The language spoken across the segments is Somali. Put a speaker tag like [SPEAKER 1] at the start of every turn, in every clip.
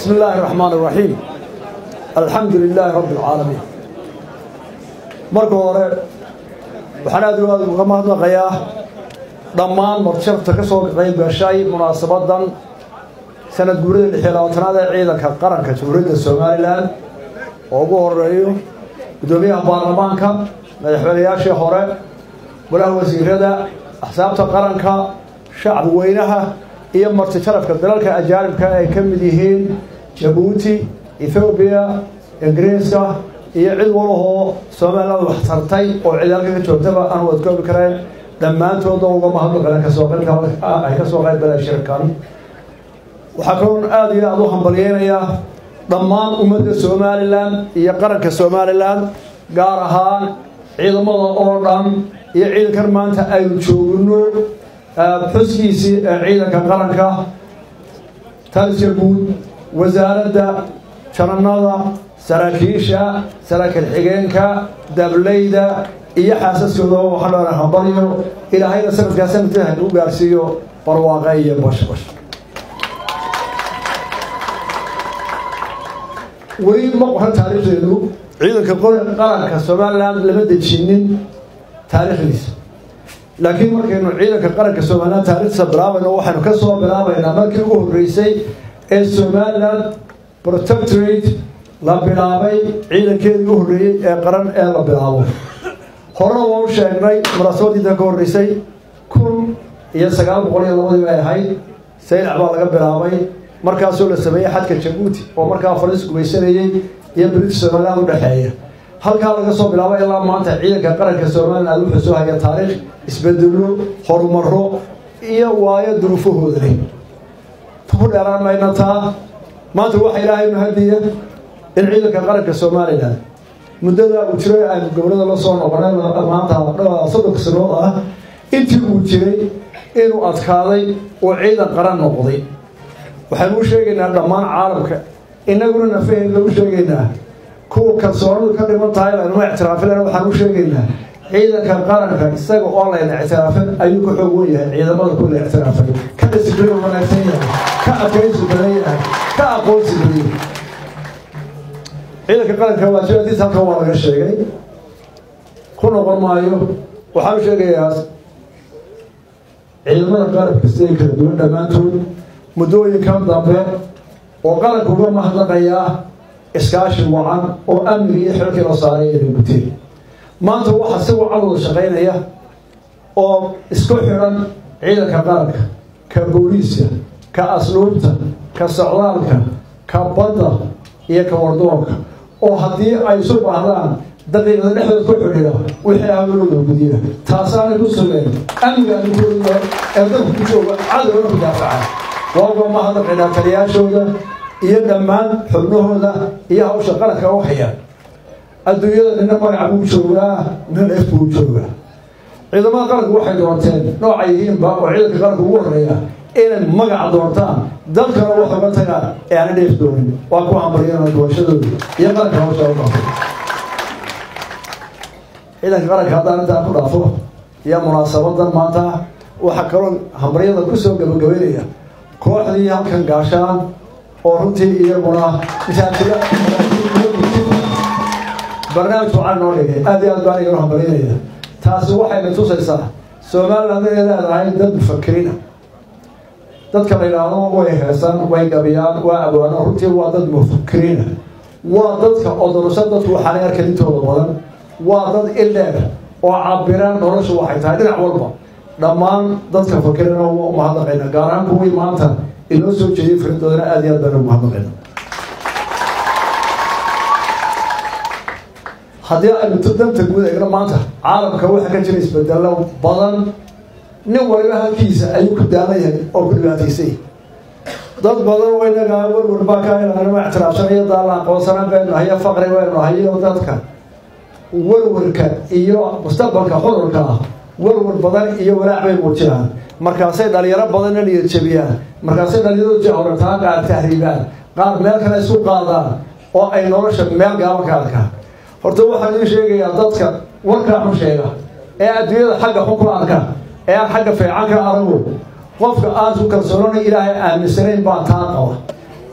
[SPEAKER 1] بسم الله الرحمن الرحيم الحمد لله رب العالمين marka hore waxaan aad iyo aad uga mahadnaqayaa dhammaan marjabta ka soo qayb gashay munaasabadan sanad guurida lix iyo labaatanaad ee ciidanka qaranka jamhuuriyadda somalilan oo ugu horeeyo guddoomiyaha baarlamaanka madaxweynayaashii hore golaha wasiirada axsaabta qaranka shacbi weynaha iyo marti sharafka dalalka ajaanibka ay ka mid yihiin jabuuti ethoobiya ingiriiska iyo cid walahoo somaliland wax tartay oo cid halka ka joogtaba aan wadkoobi kareen dhammaantooda uga mahadnaqaleen kasoo qaybka ay ka soo qayb galeen shirkan waxaa kaloon aada iyo aada u hambalyeynayaa dhammaan ummadda somalilan iyo qaranka somalilan gaar ahaan ciidamada oo dhan iyo ciidankan maanta aynu joogno xuskiisii ee ciidanka qaranka taliska guud wasaaradda jananada saraakiisha saraakiil xigeenka dableyda iyo xaasaskooda waxaa dhoona hambalyo ilaahayna sanadkaa sanadkii haynu u gaarsiiyo barwaaqa iyo bashbash weli ma qoran taariikhdeedu ciidanka qaranka somaliland lama dejinin taariikhdiisa laakiin markaynu ciidanka qaranka somaliland taarikhdiisa bilaabayno waxaynu ka soo bilaabaynaa markii ugu horreysay ee somaliland protectorate la bilaabay ciidankeedii u horreeyey ee qaran ee la bilaabo horena waa u sheegnay munaasabadiida ka horreysay kun iyo sagaal boqol iyo labadii bay ahayd saylac baa laga bilaabay markaasoo la sameeyey xadka jabuuti oo markaa fariis gumaysanayey iyo british somaliland u dhexeeya halkaa laga soo bilaabay ilaa maanta ciidanka qaranka somaliland wuxuu soo haya taariikh isbedelo horumaro iyo waayo duruufahooda leh ku dheeraan mayna taa maanta waxa ilaahay mahadiya in ciidanka qaranka somalilan muddada uu jiray aynu gobolada la soo noqonay maanta soddonka sanood ah intii uu jiray inuu adkaaday oo ciidan qaran noqday waxaynu u sheegaynaa dhammaan caalamka inaguna nafaheen lagu sheegaynaa kuwa kalsoonadu ka dhiman tahay laynuma ictiraafin waxaan u sheegaynaa ciidanka qaranka isaga oo layna ictiraafin ayuu ka xoog wen yahay ciidamada ku la ictiraafay ka disibliin wanaagsan yahay ka adkaysi badan yahay ka aqoonsi badan ciidanka qaranka waajibaadkiisa halkan waa laga sheegay ku noqon maayo waxaan u sheegayaa ciidamada qaranka siday kala duwan dhammaantood muddooyinkan dambe oo qaranka uga mahadnaqayaa iskaashi wacan oo amniga iyo xilkii la saaray inay guteen maanta waxaa si wacan wada shaqaynaya oo isku xidhan ciidanka qaranka ka booliiska ka asluubta ka socdaalka ka badda iyo ka wardoonka oo haddii ay isu baahdaan daqiiqada dhexdood ku xidhiida wixii hawlooda gudiya taasaanay ku sugeen amniga ankooda ee dadku ku jooga cadowna ku daafaca waa uga mahadnaqaynaa taliyaashooda iyo dhammaan xubnahooda iyo hawsha qaranka u haya adduunyada nina magaca buu joogaa nina ef buu joogaa ciidamada qaranku waxay doonteen noocay yihiinba oo ciidanka qaranka ugu horeeya inay magaca doontaan dalkana wax uga tagaan ee aana dheef doonin waa ku hambaryana doorashadooda iyo qaranka hawsha u dhaafo ciidanka qaranka haddaan intaa ku dhaafo iyo munaasabadan maanta waxaa kaloo hambaryada kusoo gabagabeynaya kooxdii halkan gaashaan oo runtii iyaguna barnaamij wacan noo dhigay aad iyo aad baan igala hambalinaya taasi waxayna tusaysaa somaliland inay leedahay dad mufakiriina dadka la yidhaahdo way heesaan way gabiyaan waa abwaano runtii waa dad mufakiriina waa dadka odorusa dadku waxaanay arkan intooda badan waa dad ildheer oo cabiraan noloshu waxay tahay dhinac walba dhammaan dadka fakirina waa umahadnaqayna gaar ahaan kuwii maanta inoo soo jeediyay faridoodana aad iyo aad baan umahadnaqayna haddii aynu danta guud eegno maanta caalamka waxaa ka jira isbedelo badan nin waliba halkiisa ayuu ku daalan yahay oo ku dhibaataysay dad badan oo inaga warwar baa ka inanima ictiraafsanayo daala aqoonsanaan baynu nahayo faqri baynu nahayo dadka warwarka iyo mustaqbalka xudurka ah warwar badan iyo walaac bay muujinaan markaasay dhalinyaro badanna niyad jabiyaan markaasay dhalinyaradu jahorartaan qaar tahriibaan qaar meel kale isku qaadaan oo ay nolosha meel gaaban ka arkaan horta waxaan idiin sheegayaa dadka warkaa xun sheega ee adduunyada xagga xun ku arka ee aan xagga fiican ka arago qofka aan ku kalsoonana ilaahay aaminsanayn baa taa qaba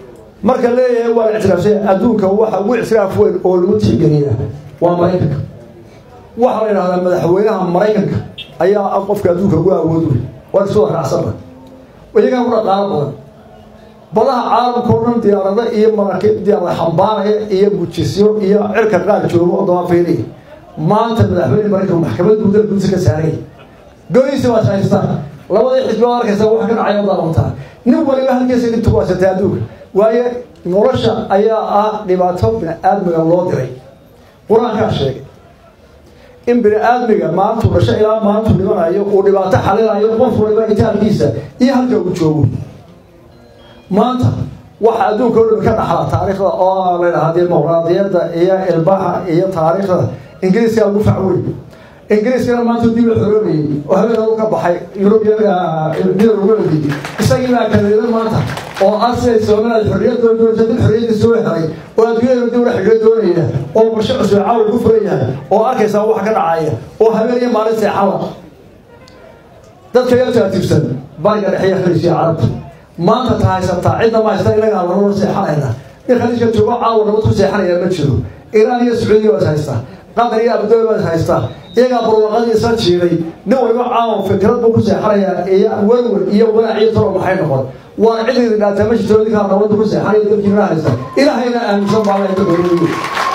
[SPEAKER 1] marka leeyahay waa la ictiraafsanya adduunka waxa ugu ictiraaf weyn oo lagu tixgeliyaa waa maraykanka waxaa la yidhahdaa madaxweynaha maraykanka ayaa ah qofka adduunka ugu awood wey waa isu raacsana iyagaa ku dhaqaalo badan badaha caalamka o dhan diyaarada iyo maraakiib diyaarada xambaaraya iyo gujisyo iyo cirka qaar joogo oo dabaafeynaya maanta madaxweyne maraykanka maxkamad guudada gudisa ka saaraya goysi waad haystaan labadii xisbi oo arkaysa waxa ka dhacay daawantaa nin waliba halkiisa dhibta ku haysatay adduunka waayo nolosha ayaa ah dhibaato bini aadmiga loo diray qur-aankaa sheegay in bini aadmiga maantuu dhasho ilaa maantuu dhimanayo uu dhibaato xalinayo qof waliba itaalkiisa iyo halka uu joogo maanta waxa adduunka o dhami ka dhaxla taariikhda oo la yidhaha dimuqraadiyadda iyo ilbaxa iyo taariikhda ingiriiska ugu facweyn ingiriiskana maanta dib la xoroobayay oo habeenadu ka baxay yurubyadii isagii baa kaleeda maanta oo ah siday somaliland xorriyadoo doonaysa dib xorriyadii soo helay oo adduunyada dib la xidhiyo doonaya oo bulsho cusub caawa ku furan yahay oo arkaysaa wax ka dhacaya oo habeen iyo maalin seexala dadka yaa taatiibsan bariga dhexe khaliisiya carabta maanta ta haysataa cidna ma haysta inagaa laloo seexanayna in khaliijka joogo caawa nabad ku seexanaya ma jiro iraan iyo sacuudiya waad haystaa qatar iyo abudabi baad haystaa iyagaa barwaqadii isla jiiday nin waliba caawa fikrad buu ku seexanayaa iyo werwer iyo walaac iyo talo maxay noqon waan cididi dhaataa ma jirto idinkaa nabadda ku seexanaya dadkiina haysta ilaahayna aaminsan baa laga doonayay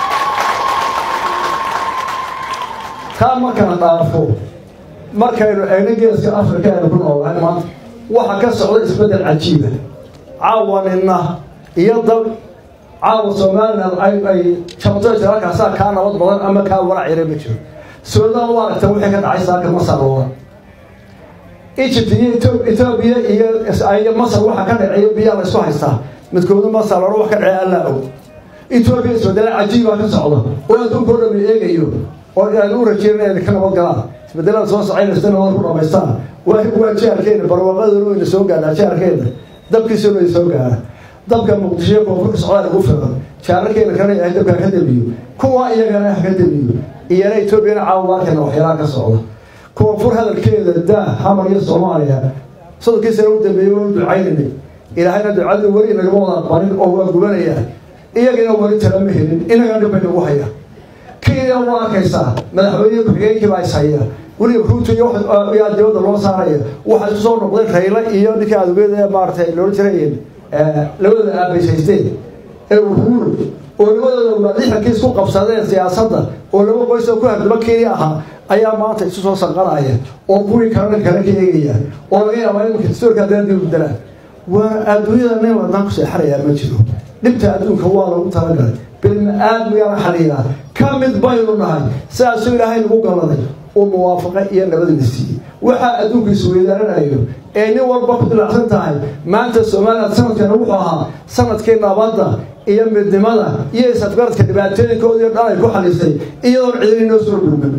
[SPEAKER 1] taa markana dhaafo markaynu eegna geeska afrika aynu ku noolahay maanta waxa ka socda isbeddel cajiiba caawanina iyo dal caawa somaliland ay ay jabto halkaasaa kaa nabad badan ama kaa walac yare ma jiro suudaan u aragta wixii ka dhacay saaka masar ooda egypt iyo etoobiya iyo iyo masar waxa ka dhaceeyo biyaa la isku haystaa midkooda masar oro wax ka dhacey allaa og etoobiya isbedela cajiibaa ka socda oo adduunka o dhan la eegayo oo aan u rajeyn inay ka nabad galaan isbedelada soo socaynaysa nabad ku dhamaystaan waa waa jaarkeena barwaaqaduna wayna soo gaadhaa jaarkeena dabkiisuna way soo gaadha dabka muqdisho koonfurka socdaal ugu filan jaararkeena kana yahay dabka ka damiyo kuwa iyagana ha ka damiyo iyana etoobiyana caawamarkeena waxyaalaha ka socda koonfur hadalkeeda daa hamar iyo soomaaliya soddonkii sano u dambeeyey waa u ducaynanay ilaahayna ducadii weli nagama wada aqbanin oo waa gubanayaan iyagana weli talama helin inagana dhib bay nagu hayaan kenya waa arkaysaa madaxweyne ku-xigeenkii baa is haya weliba ruuto iyo yaa dibadda loo saaraya waxaa isku soo noqday rayle iyo ninkii adugeeda ee maaratay loola jirayeen labadooda aabays haysteen ee uhuru oo labadooda waalixankii isku qabsadeen siyaasadda oo laba qoys oo ku hardaba kenya ahaa ayaa maanta isu soo sanqanaya oo kuwii kalena kale ka eegaya oo laga yaabaa imanka dastoorka haddana dib bedelaan waa adduunyada nin wadnaan ku seexanayaa ma jiro dhibta adduunka waa lagu talagalay bilma aadmigaa la xaliilaa ka mid baynu nahay sidaasuu ilaahay nagu galladay uu muwaafaqa iyo nabadna siiyey waxaa adduunka isweydaaranayo ee nin walba ku dilacsan tahay maanta somaliland sanadkana wuxuu ahaa sanadkii nabadda iyo midnimada iyo isafgaradka dhibaatooyinkoodii dhan ay ku xalisay iyadoon cidini noo soo dhulman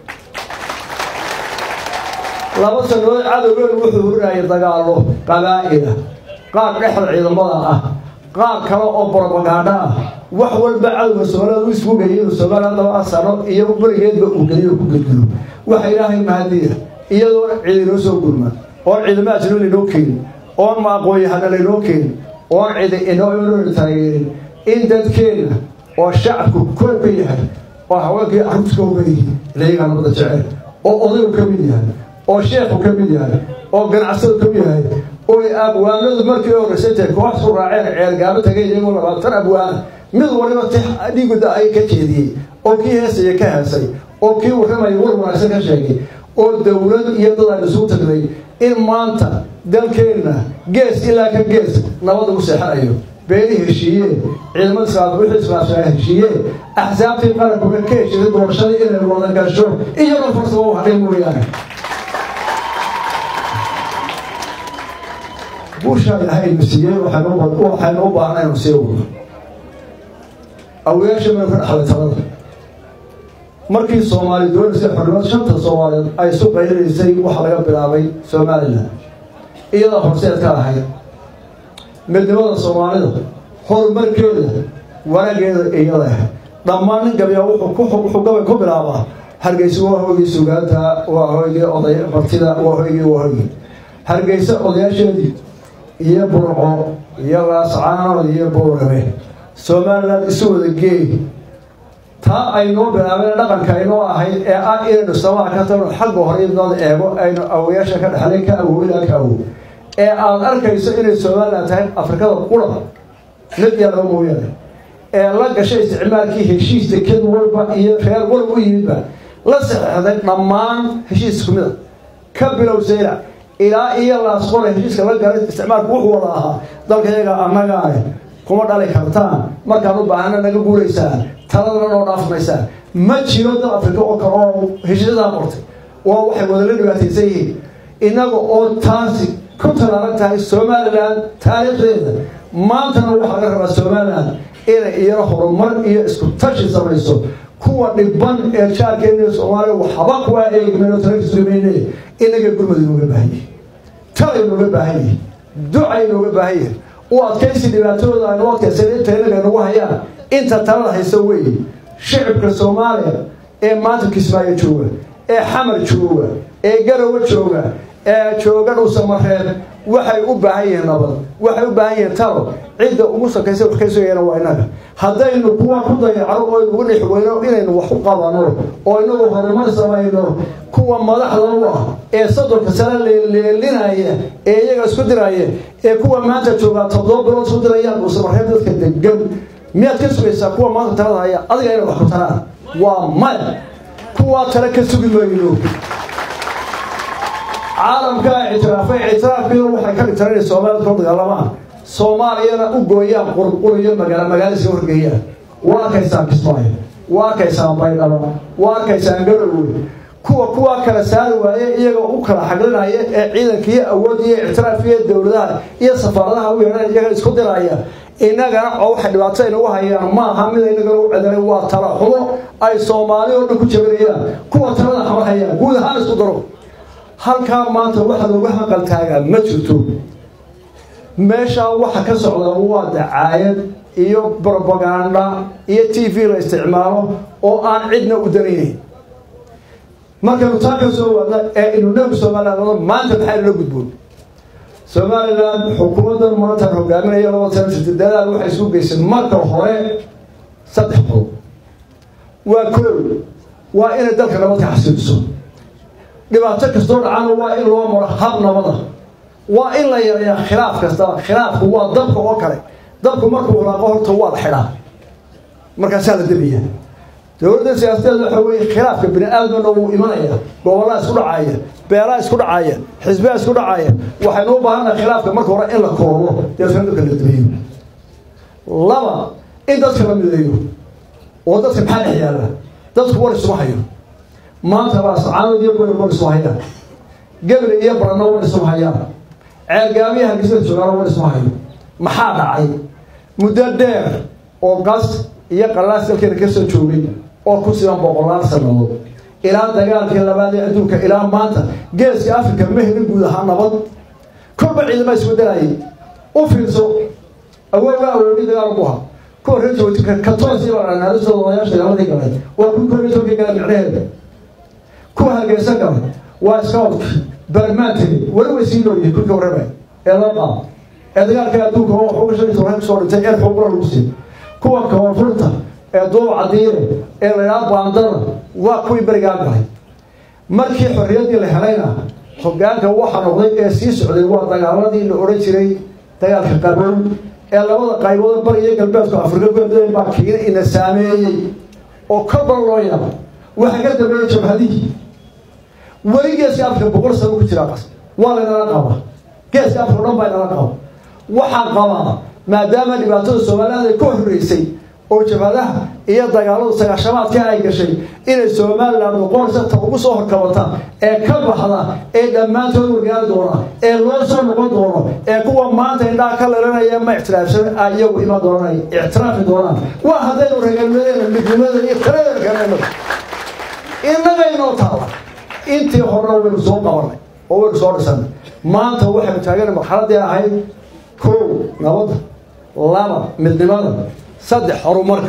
[SPEAKER 1] laba sanadood cadowgeenu wuxuu hurinayay dagaallo qabaa'ila qaar dhexda ciidamada ah qaar kale oo brobagaadho ah wax walba cadowga soomaalida u isku geliya inuu somaliland laba sano iyo berigeedba uu geliyo ku gelgelo waxa ilaahay mahadiya iyadoo cidi noo soo gurma oon ciidamo ajnabi laynoo keenin oon maaqooyahana laynoo keenin oon cidi inoo taageerin in dadkeena oo shacabku koob ka yahay oo haweenkii carruurta koob ka yihiin ilayagaa nabada jecel oo odaygu ka mid yahay oo sheekhu ka mid yahay oo ganacsadu ka mid yahay oo abwaanadu markii horreysay intay koox su raaceen ceelgaabo tagay iyagoo labaatan abwaana mid waliba tix dhiiguda ay ka jeediyey oo kii heesaya ka heesay oo kii warramaya war wanaagsan ka sheegay oo dowlad iyo dad aan isugu tagnay in maanta dalkeenna gees ilaa ka gees nabad ugu seexanayo beeni heshiiyeen ciidamada islaam wixii islaamsanaa heshiiyeen axsaabtii qarankuga ka heshiisay doorashadii inay wada gasho iyagoo farsamo u hadhay mooyaane guushaa ilaahay inu siiyey waxaynu u baahna inu sii wado awayaasha maynu ka dhaxlay talada markii soomaali doonaysay xornimad shanta soomaaliyeed ay isu qayraysay waxaa laga bilaabay somalilan iyadaa horseed ka ahayd midnimada soomaalida horumarkeeda wanageeda iyada ahayd dhammaan nin gabiyaa wuxuu gabay ku bilaabaa hargeysa waa hoygii sugaanta waa hoygii oday martida waa hoygii waa hoygii hargeysa odayaasheedii iyo burco iyo laascaanood iyo boorame somaliland isu wada geey taa aynoo bilaabeen dhaqanka aynoo ahayd ee ah inaynu samaha ka tagno xagga hore indood eego aynu awoyaasha ka dhexlay ka awowilaa ka awow ee aada arkayso inay somaliland tahay afrikada qura mid yaa loo mooyaane ee la gashay isticmaalkii heshiis deked walba iyo reer walba u yimidba la saxeixday dhammaan heshiis isku mid a ka bilow sayla ilaa iyo laasqole heshiiska la galay isticmaalku wuxuu wada ahaa dalka iyaga annagaane kuma dhali kartaan markaan u baahana naga guuraysaan taladana noo dhaafmaysaan ma jiro dal afrika oo kale oo heshiisyadaa qortay waa waxay wadala dhibaataysan yihiin innaga oo taasi ku talaalan tahay somalilan taariikhdeeda maantana waxaa laga rabaa somalilan inay iyana horumar iyo isku tashi samayso kuwa dhiban ee jaarkeena soomaaliya waxba kuwaa eegmeen oo talakisumeyne inaga gurmad inooga baahan yihi tala inooga baahan yihi duca inooga baahan yihi u adkaysi dhibaatadooda aynu adkaysan inta inaga nagu hayaan inta talada haysa weeye shicibka soomaaliya ee maanta kismaayo jooga ee xamar jooga ee garowe jooga ee jooga dhuusamareeb waxay u baahan yihiin nabad waxay u baahan yihiin talo cidda ugu sakaysa wax ka sugayana waa inaga haddaynu kuwa ku dayacno oo inugu dhix weyno inaynu wax u qabano oo inagu horumar samayno kuwa madaxda u ah ee soddonka sane leeleelinaya ee iyaga isku diraya ee kuwa maanta joogaa toddoba bilood isku dirayaan dhuusamareeb dadka degan miyaad ka sugaysaa kuwa maanta talada haya adiga inay wax ku taraan waa maya kuwaa tale ka sugi mayno caalamkaa ictiraafay ictiraafkiina waxay ka dhigtaan inay soomaalida kula dagaalamaan soomaaliyana u gooyaan qurquriyo magaala magaaladiisa horgeeyaan waa arkaysaan kismaayo waa arkaysaan baydhabo waa arkaysaan garowe kuwa kuwaa kala saari waaye iyaga u kala xaglinaya ee ciidanka iyo awoodda iyo ictiraafka iyo dowladaha iyo safaaradaha u yeedhan iyaga isku diraya inagana oo waxay dhibaato inagu hayaan maaha mid inagana u cedanay waa tala xumo ay soomaali oo dhan ku jabinayaan kuwa talada xamar hayaan guud ahaan isku daro halkaa maanta waxa looga hanqal taagaa ma jirto meeshaa waxa ka socda waa dacaayad iyo brobaganda iyo t v la isticmaalo oo aan cidna u danaynayn markaynu taa ka soo wadna ee inunagu somaliland maanta maxaa lala gudboon somaliland xukuumaddan maantaan hogaaminaya labada sana jirta dadaal waxay isu geysay marka hore saddex qodob waa koow waa inay dalka nabadka xasiiliso dhibaato kastoo dhacana waa in loo maro hab nabada waa in la yareeyaa khilaaf kastaba khilaafku waa dabka oo kale dabku markuu hulaaqo horta waa la xidhaa markaasaa la debiya dowladda siyaasadeeda waxa weeye khilaafka bini aadamna wuu imanaya gobollaa isku dhacaya beelaa isku dhacaya xisbiyaa isku dhacaya waxaynu u baahannaha khilaafka marka hore in la koobo deetna dadka la debiyo laba in dadka la mideeyo oo dadka maxaa dhex yaalla dadku war isuma hayo maanta baascaanood iyo goyr war isuma hayaan gabre iyo barano war isuma hayaan ceergaamiya hargeysa joogaano war isuma hayo maxaa dhacay muddo dheer oo gas iyo qalaas dalkeena ka soo joogay oo ku siban boqolaal sannadood ilaa dagaalkii labaad ee adduunka ilaa maanta geeska africa ma helin guud ahaan nabad kolba ciidama isbedelayay u fiirso awooga awoogii dagaal ku ha kuwa reer jabuuti katoos iyo naadistooda odayaasha dagaaladii galay waa kuwi kor iyo tobankii gala micnaheeda kuwa hargeysa galay waa scout barmaantegi weli way sii nooyihiin kulka warramay ee loo qaado ee dagaalka adduunka oo waxu gashay intuu kusoo dhintay ee xuquuqla lagu siiyo kuwa koonfurta ee duub cadiine ee laydhaha baandana waa kuwii berigaa galay markii xorriyaddii la helayna hoggaanka waxa noqday ee sii socday waa dagaaladii la odhan jiray dagaalka qabow ee labada qaybood bari iyo galbeedku afrika kuda baa kiina ina saameeyey oo kolban loo yaaba waxaa ka dambeeyey jabhadihii weli geeska afrika boqol sano ku jiraa qas waa laynala qaba geeska afrika o dhan baa inala qaba waxaan qabaa maadaama dhibaatada somaliland ay ka horreysay oo jabhadaha iyo dagaaladu sagaashamaadka ay gashay inay somaliland noqonaysa ta ugu soo horkabata ee ka baxda ee dhammaantood wargaari doona ee loo soo noqon doono ee kuwa maanta indhaha ka leelanaya ma ictiraafsan iyagu iman doonaan ictiraafi doonaan waa haddaynu regalnimadeena midnimada iyo taladeena kanayno innagaynoo taala intii horena waynu soo qabanay oo waynu soo dhisanay maanta waxaynu taagana marxaladii ahayd kow nabadda laba midnimada saddex horumarka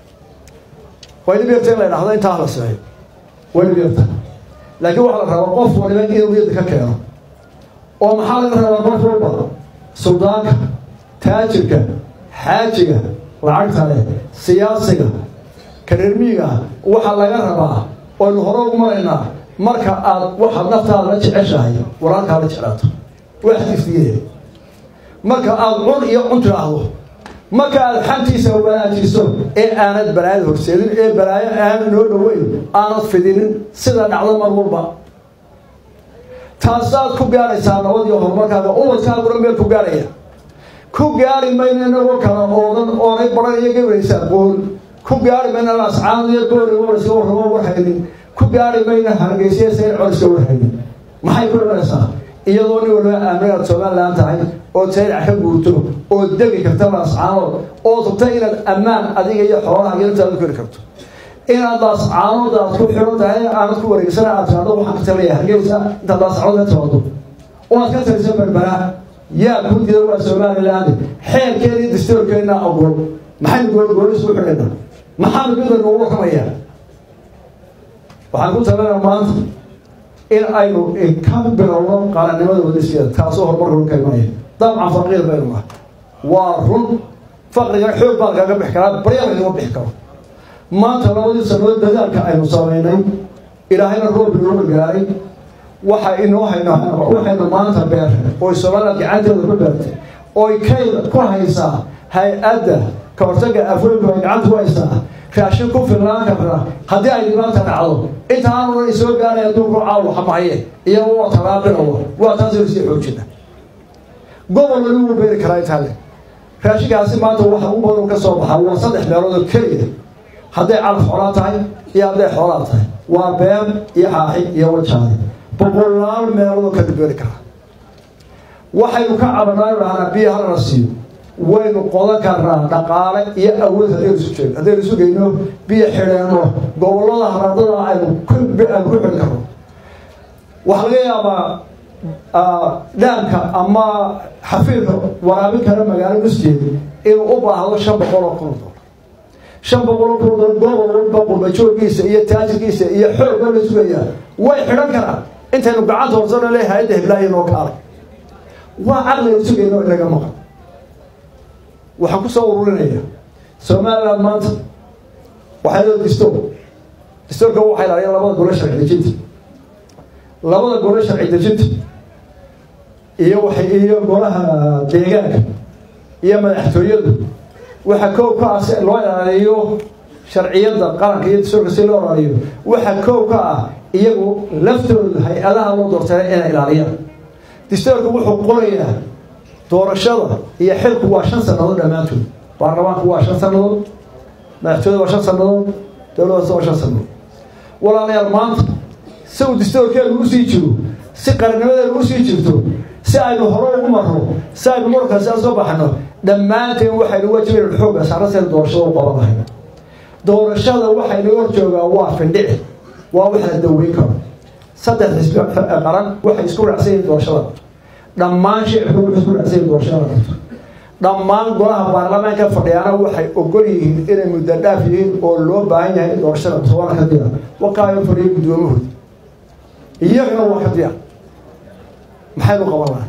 [SPEAKER 1] way dhib yarta in la idhahdo intaa la sameeyo way dhib yarta laakiin waxaa la rabaa qof waliba inuu niyadda ka keeno oo maxaa laga rabaa qof walba suldaanka taajirka xaajiga lacagta leh siyaasiga kareermiiga waxaa laga rabaa oynu hore ugu maraynaa marka aad waxaad naftaada la jeceshahay walaalkaa la jeclaato waxdiisdiye marka aada cun iyo cun tidhaahdo marka aada xantiisa wanaajiso ee aanad balaayada horseedin ee balaayo aanad noo dhoweyn aanad fidinin sida dhacdo mar walba taasaad ku gaaraysaa nabad iyo horumarkaaga ubadkaaguna meel ku gaaraya ku gaari mayno inagoo kala oodan oonay baran iyo gabraysaa qool ku gaari mayno ascaanad iyo goori wariska warramo warhaynin ku gaari mayno hargeysiya sayn coliska warhaynin maxay ku imanaysaa iyadoo nin waliba aaminaad somalilan tahay oo sayrac ka guurto oo degi karta laascaanood oo tubta inaad ammaan adiga iyo xoolaha yartaada ku heli karto inaad laascaanood aad ku xiran tahay aanad ku wareegsana aad tiado waxaan ka talaya hargeysa intaad laascaanood ka timaado oo aad ka taliso berbera yaa guddida waa somaliland xeerkeeda iyo dastoorkeena ogol maxaynu goolgoolis u xidhayna maxaanu mida noogu warramayaa waxaan ku talinaa maanta in aynu ka bilowno qaranimada wadaskeeda taasoo horumarka ka imanaya dabcan faqiir baynu nahay waa run faqriga xoog baa lagaga bixi karaa barya lagama bixi karo maanta labadii sanood dadaalka aynu samaynay ilaahayna roob inoo gargaaray waxa inoo hayno waxaynu maanta beertay oy somaliland gacanteeda ku beertay oy kay ku haysaa hay-adda ka hortaga afooyinka ay gacanta ku haysaa raashin ku filnaan karna haddii ay dhibaata dhacdo intaanuna isoo gaaraya duurku caawa xamaye iyago waa talaaqinawa waa taasaynu sii xoojina gobol wali wuu beeri karaa intaale raashinkaasi maanta waxa u badan ka soo baxaa waa saddex meelood oo keliya hadday calaf xoolaa tahay iyo hadday xoolaa tahay waa been iyo xaaxi iyo wajaade boqolaal meeloodoo kala beeri karaa waxaynu ka cabanaayo dhahnaa biyo halana siiyo waynu qodan karnaa dhaqaale iyo awood haddaynu isu jeegno haddaynu isu geyno biyo xidheenno gobollada haraadada aynu aynu ku xidhi karno waxaa laga yaabaa dhaanka ama xafiirka waraabin kara magaalo nusjeeda inuu u baahdo shan boqol oo kun dolar shan boqol oo kun dolar gobol walba qurbajooggiisa iyo taajirkiisa iyo xoogga la sugayaa way xidhan karaan intaynu gacanta horsano le hay-adda hiblaahi noo kaalay waa caqliga sugayno inaga maqan waxaan ku soo ururinaya somaliland maanta waxay leedahay distoor distoorka waxay lahaayeen labada gole sharci dejinta labada gole sharci dejinta iyo waxay iyo golaha deegaanka iyo madaxtooyadu waxa koob ka ah si loo ilaaliyo sharciyadda qaranka iyo distoorka si loo ilaaliyo waxa koob ka ah iyagu laftooda hay-adaha loo doortay inay ilaaliyaan distoorka wuxuu qorayaa doorashada iyo xilku waa shan sannadood dhammaantood baarlamaanku waa shan sannadood madaxtooyada waa shan sannadood dowladdaas waa shan sannadood walaalayaal maanta si uu distoorkeenu usii jiro si qarinimadeenu usii jirto si aynu hore ugu marno si aynu markaasi aan soo baxno dhammaanteen waxaynu wajibaynu xoogga saarna seen doorashada u qaban lahay doorashada waxaynu hor joogaa waa findhici waa wax la daweyn karo saddex xisbi qaran waxay isku raacsan yihiin doorashada dhammaan shicibka wuxuu isku raacsan yihin doorashada qabto dhammaan golaha baarlamaanka fadhiyaana waxay ogol yihiin inay muddo dhaaf yihiin oo loo baahan yahay in doorashada toban ka diya wakaayo fadhiyo guddoomahooda iyagana waa ka diya maxaynu qaban lahay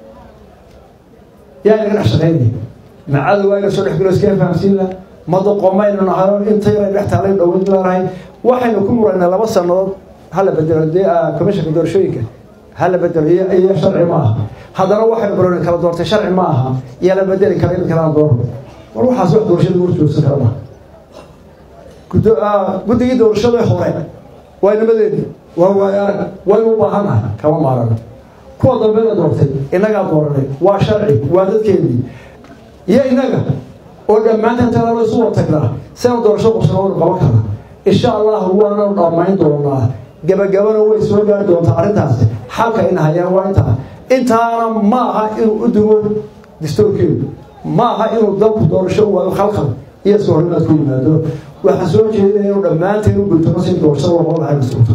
[SPEAKER 1] yaa inaga dhex shaqaynaya macadu waa ina soo dhex galo iskaga fahamsiin laha madoqomaynu nahayo inta yaray dhex taalay dhaweyn leenahay waxaynu ku muraynaa laba sannadood hala bedelo dee commissionka doorashooyinka hala bedelo iyo iyo sharci ma aha haddana waxaynu barooni kala doortay sharci ma aha iyo la bedeli kara in kalaan doorno war waxaas wax doorashada war joogsan kara maha gudo guddigii doorashada hore waa nimadeedi waa waayaan waynu u baahannahay kama maarano kuwa dambe la doortay innagaa dooranay waa sharci waa dadkeedii iyo innaga oo dhammaantan talaalo isu wad tagnaa sena doorasho qubsana waynu qaban karnaa insha allah waananu dhammayn doonaa gabagabana way soo gaari doontaa arrintaasi xalka ina hayaan waa intaa intaana ma aha inuu u dugo distoorkeedu ma aha inuu dalku doorasho u waayo khalkhal iyo iska horimaad ku yimaado waxaan soo jeedinaya inuu dhammaanteen u gultano si doorashada loo lahay masuulta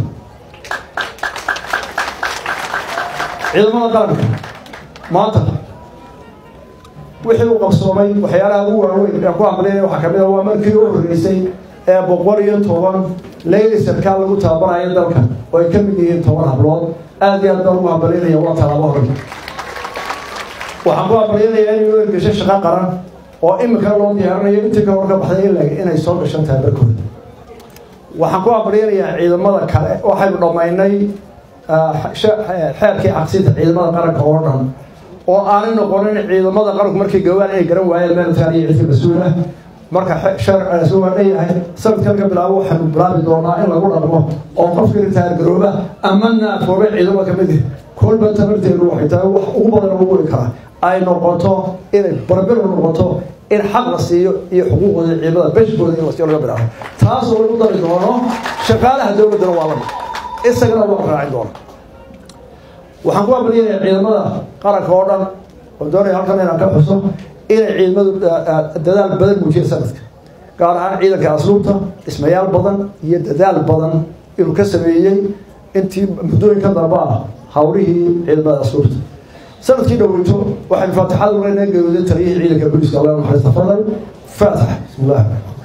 [SPEAKER 1] ciidamada qaranka maanta wixii uu qabsoomay waxyaalaha ugu waaweyn ee ku hamlinaya waxaa kamid a waa markii u horreysay ee boqol iyo toban leyli sarkaal lagu tababarayo dalka oo ay ka mid yihiin toban hablood aada iyo aad baan ugu hambalinaya waa talaabo hore waxaan ku abaryanayaa in loo ergesho shaqo qaran oo imika loo diyaarinayo intii ka hor ka baxday ilaa inay soo gashan tahay barkooda waxaan ku abaryanayaa ciidamada kale waxaynu dhammaynay xeerkii cabsinta ciidamada qaranka oo dhan oo aanay noqonin ciidamada qaranku markay gawaan inay garan waayeen meelkaan iyo cidka mas-uul ah marka sharcigaasi waa dhanyahay sanadkan ka bilaabo waxaanu bilaabi doonaa in lagu dhaqmo oo qofka ritaargarooba ama naafoobe ciidamo ka mid kolba tabarteedu waxay tahay wax ugu badan ugu weri karaa ay noqoto inay barbir noqoto in xaq la siiyo iyo xuquuqooda ciidamada beshkooda in lasiyo laga bilaabo taasoo lagu dari doono shaqaalaha dowladdana waa lamid isagana waa raacin doona waxaan ku abaliyanayaa ciidamada qaranka oo dhan oo doonaya halkan inaan ka xuso inay ciidamadu dadaal badan muujiyeen sanadka gaar ahaan ciidanka asluubta dhismayaal badan iyo dadaal badan inuu ka sameeyey intii muddooyinka dambe ah hawlihii ciidamada asluubta sanadkii dhoweyto waxaynu faatixada uleynaa geerooday taliyihii ciidanka booliska allah naxariista fadal faatax bismillah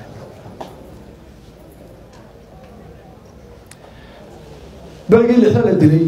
[SPEAKER 1] berigii lixda la dilay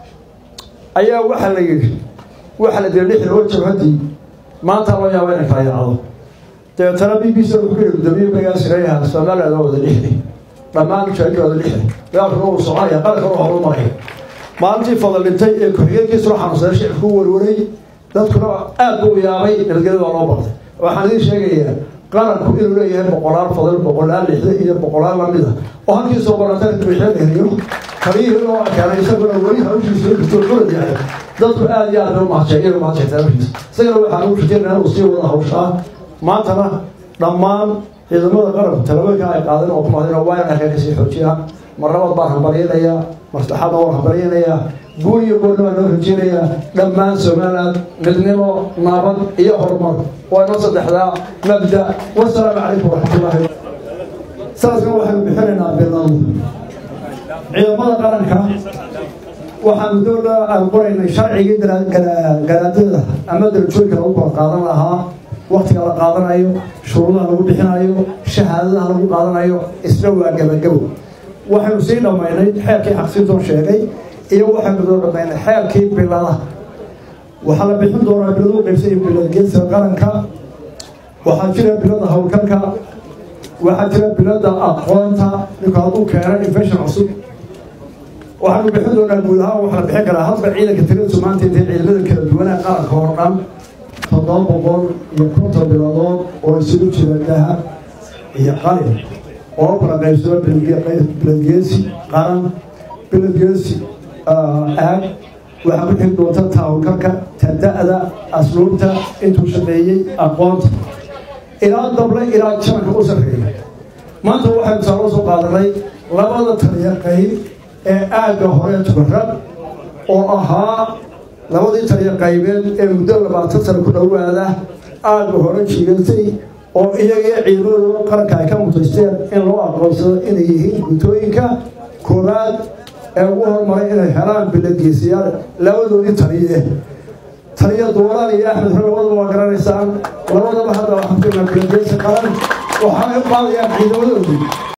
[SPEAKER 1] ayaa waxaa la yidhi waxaa la dilay lixda oo jabhadii maanta loo yaaba inay kala yaacdo dabeetana b b c wuxuu ku yihi gudoomiye berigaas reeyaha somaliland oo wada lixday dhammaan mujaahidka wada lixday dagaalkuna uu soconaya qarankana waa horu maraya maalintii fadal dhintay ee ku-xigeenkiisuna xanuunsaday shicibku u warwaray dadkuna aad buu yaabay nabadgelyada waa loo bartay waxaan idiin sheegayaa qaranku inuu leeyahay boqolaal fadal boqolaal lixda iyo boqolaal lamid a oo halkii soo baratana dubiixeedheriyo kaliyihii loo arkeenay isaguna weli hawshiisa jirto xulad yahay dadku aad iyo aad bay umahadsheen umahadshaytaa hawshiisa isagana waxaan u rajeynaa inuu sii wada hawshaa maantana dhammaan ciidamada qaranku talabooyinka ay qaadeen oo kumaadeen waa in arkaa kasii xoojiyaan marnabad baan hambaryanayaa maslaxadna waan hambaryanayaa guul iyo goolna baan noo rajeynayaa dhammaan somaliland midnimo nabad iyo horumar waa inoo saddexdaa mabda wasalaamu calaykum waraxmatullaahi sanadkan waxaynu bixinaynaa bilan ciidamada qaranka waxaanu dowla aan qoraynay sharcigii garaadada ama darajooyinka lagu kala qaadan lahaa waktiga la qaadanayo shuruudaha lagu bixinayo shahaadadaha lagu qaadanayo isna waa gabagabo waxaynu sii dhammaynay xeerkii xaqsintoon sheegay iyo waxaynu soo dhammaynay xeerkii bilada waxaa la bixin doonaa biladu qaybsay bilad geedsiga qaranka waxaa jira bilada howlgalka waxaa jira bilada aqoonta ninku hadduu keeno infection cusub waxaanu bixin doonaa guud ahaan waxaa la bixin karaa hadba ciidanka tiradiisu maanta intay ciidamada kala duwanaa qaranka oo dhan toddoba boqol iyo konton biladood oo isugu jira dahab iyo qalin oo kala qaybsado biladgeesi qaran biladgeesi aag waxaa ku xigi doonta taawalkarka tada'da asluubta intuu shaqeeyey aqoonta ilaa dable ilaa jananka u sarreeya maanta waxaynu saa loo soo qaadanay labada taliya qayb ee aagga hore tubarad oo ahaa labadii taliya qaybeed ee muddo labaatan sano ku dhowaada aagga hore jiigatay oo iyagii ciidamadooda qaranka ay ka mutaysteen in loo aqoonsado inay yihiin guntooyinka koowaad ee ugu hormaray inay helaan biladgeesiyaal labadoodii taliye taliya duulaan iyo axmed hore labadaba waa garanaysaan labadaba hadda waxaan ku biladgeesi qaran waxaanay u qaadayaan ciidamadoodii